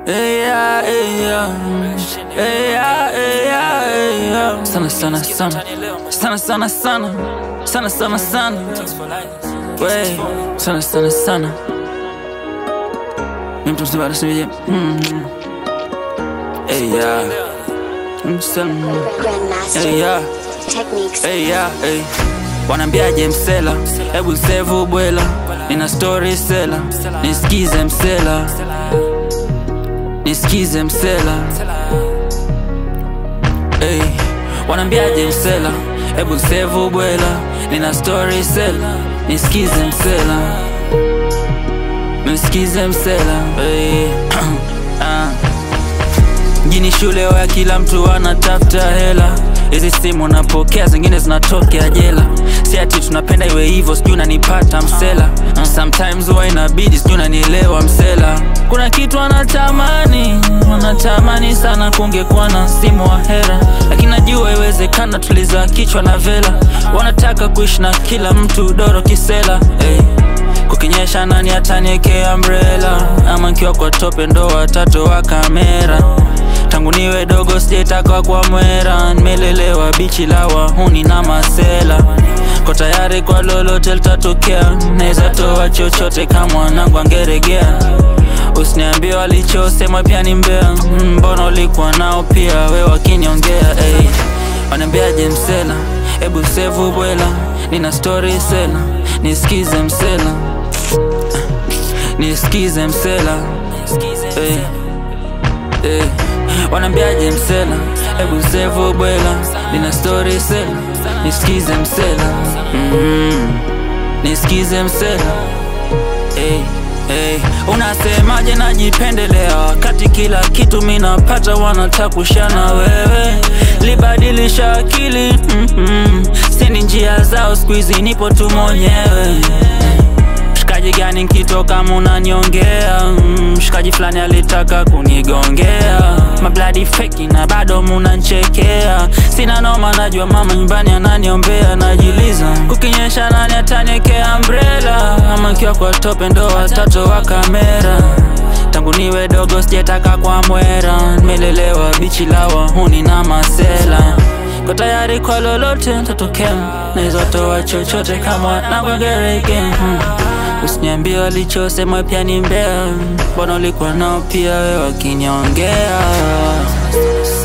Hey, yeah, hey, yeah. Hey, yeah, hey, yeah, hey, yeah. Sana sana sana sana sana sana sana sana sana Wey, sana sana sana Mimi mtu mzima anasemaje? Mm. Hey, yeah. Msema. Hey, yeah. Techniques. Hey, yeah, hey. Wanambiaje msela, hebu sevu bwela, nina story sela, nisikize msela, nisikize msela. Hey, wanambiaje msela, hebu sevu bwela, nina story sela, nisikize msela, nisikize msela. Hey, ah. Mjini shule ya kila mtu anatafuta hela, hizi simu napokea, zingine zinatokea jela. Si ati tunapenda iwe hivyo, sijui unanipata msela. Uh, Sometimes huwa inabidi, sijui unanielewa msela. Kuna kitu anatamani, anatamani sana kungekuwa na simu wa hera, lakini najua iwezekana, tuliza kichwa na vela. Wanataka kuishi na kila mtu doro kisela hey. Kukinyesha nani ataniekea umbrella ama nkiwa kwa tope ndo watoto wa kamera tangu niwe dogo sijaitaka kwa mwera nimelelewa bichi la wahuni na masela ko tayari kwa lolote litatokea naweza toa chochote kama mwanangu angeregea usiniambie walichosema pia ni mbea Mm, mbona ulikuwa nao pia we wakiniongea hey. wanambiaje msela hebu sevu bwela nina story sela nisikize msela nisikize msela hey. Hey. wanambiaje msela hebu sevu bwela nina story sela nisikize msela mm. nisikize msela hey. Hey, unasemaje najipendelea wakati kila kitu minapata wanatakushana wewe libadilisha akili mm -mm. sini njia zao skuizi nipo tu mwenyewe mshikaji gani nkitoka munanyongea mm, mshikaji fulani alitaka kunigongea mabladi feki na bado munanchekea sina noma najua mama nyumbani ananiombea najiliza kukinyesha nani ataniekea umbrella ama nkiwa kwa tope ndo watoto wa kamera tangu niwe dogo sijataka kwa mwera nimelelewa bichi la wahuni na masela ko tayari kwa lolote tatokea naweza toa chochote kama nagwagereke hmm. Usiniambie walichosema pia ni mbea, mbona ulikuwa nao pia we wakiniongea